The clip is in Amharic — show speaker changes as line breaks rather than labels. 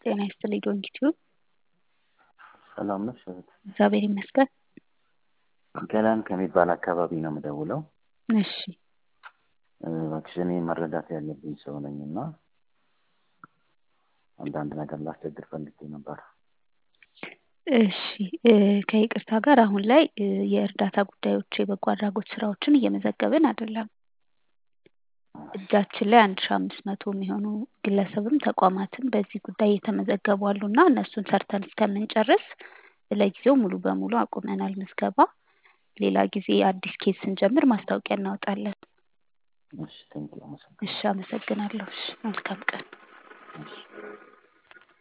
ጤና ይስጥልኝ ዶንኪቲዩብ
ሰላም ነሽ እህት?
እግዚአብሔር ይመስገን።
ገላን ከሚባል አካባቢ ነው የምደውለው።
እሺ
እባክሽ እኔ መረዳት ያለብኝ ሰው ነኝ እና አንዳንድ ነገር ላስቸግር ፈልጌ ነበር።
እሺ እ ከይቅርታ ጋር አሁን ላይ እ የእርዳታ ጉዳዮች የበጎ አድራጎት ስራዎችን እየመዘገብን አይደለም። እጃችን ላይ አንድ ሺ አምስት መቶ የሚሆኑ ግለሰብም ተቋማትም በዚህ ጉዳይ የተመዘገቡ አሉ እና እነሱን ሰርተን እስከምንጨርስ ለጊዜው ሙሉ በሙሉ አቁመናል ምዝገባ። ሌላ ጊዜ አዲስ ኬዝ ስንጀምር ማስታወቂያ እናወጣለን።
እሺ ቴንኪው አመሰግናለሁ።
እሺ አመሰግናለሁ። እሺ መልካም ቀን።
እሺ